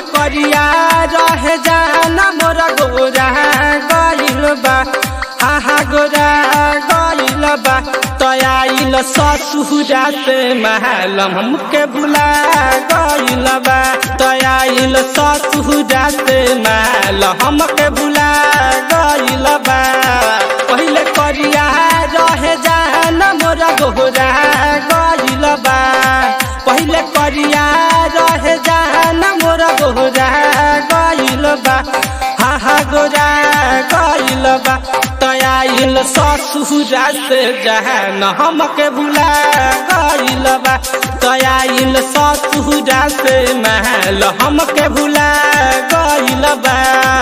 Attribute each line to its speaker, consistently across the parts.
Speaker 1: करिया रहे जाना मोरा गोरा गइल बा आहा गोरा गइल बा तयाइल ससुरा से महल हमके भुला गइल बा तयाइल ससुरा से महल हमके भुला गइल बा पहिले करिया रहे जाना मोरा गोरा गइल बा पहिले करिया रहे जाना मोरा गोरा गइल बा हा हा गोरा गइल बा तयाइल ससुरा से जहन हमके भुला गइल बा तयाइल ससुरा से महल हमके भुला गइल बा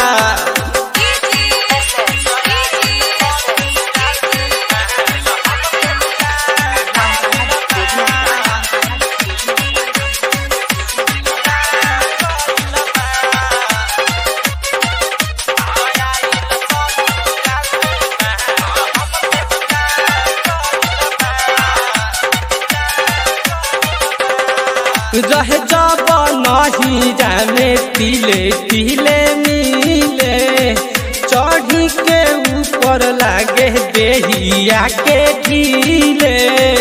Speaker 1: रहे जब नहीं जाने तिले तिले मिले चढ़ी के ऊपर लागे देहिया के ढीले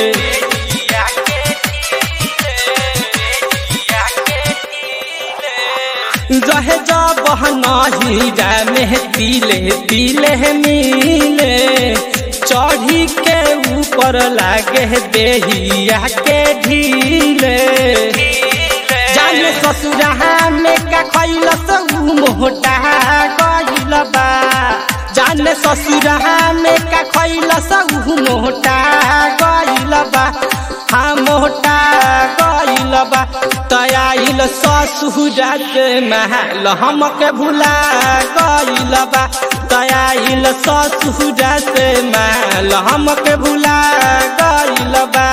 Speaker 1: रहे जब नहीं जाने तिले तिले मिले चढ़ी के ऊपर लागे देहिया के ढीले जाने ससुरा में का खैल उ मोटा गइल बा जाने ससुरा में का खैल उ मोटा गइल बा हाँ मोटा गइल बा तयाइल ससुरा के महल हमके भुला गइल बा तयाइल ससुरा से महल हमके भुला गइल बा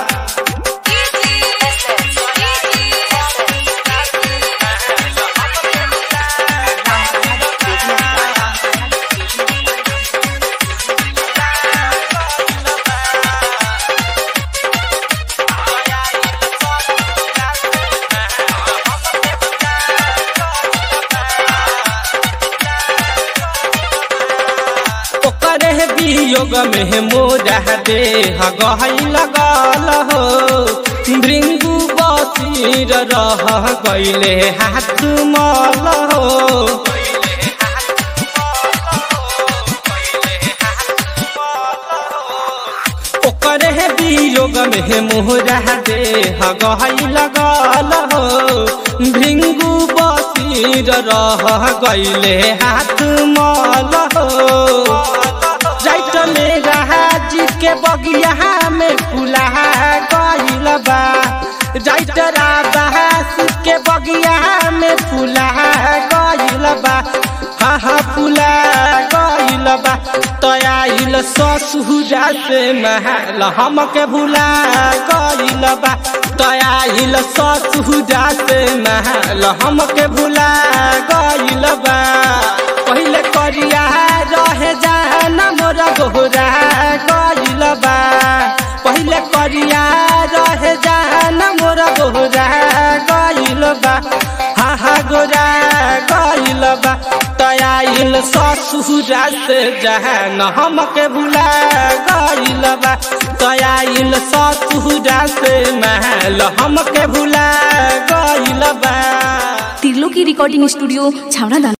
Speaker 1: ओकरे वियोग में मोरा देह गहल लगल हो भृंगु बसीर रह गइले हाथ मल हो ओकरे वियोग में मोरा देह गहल लगल हो भृंगु बसीर रह गइले हाथ मल हो जाइत मेरा जी के बगिया में फुला गइल बा जाइत राबास के बगिया में फुला गइल बा हा हा फुला गइल बा तयाइल ससुरा से महल हमके भुला गइल बा तयाइल ससुरा से महल हमके भुला गइल बा पहिले करिया रहे जाना मोरा गोरा गइल बा पहिले करिया रहे जाना मोरा गोरा गइल बा हा हा गोरा गइल बा तयाइल ससुरा से जहन हमके भुला गइल बा तयाइल ससुरा से महल हमके भुला गइल बा
Speaker 2: तिर्लोकी रिकॉर्डिंग स्टूडियो छावड़ा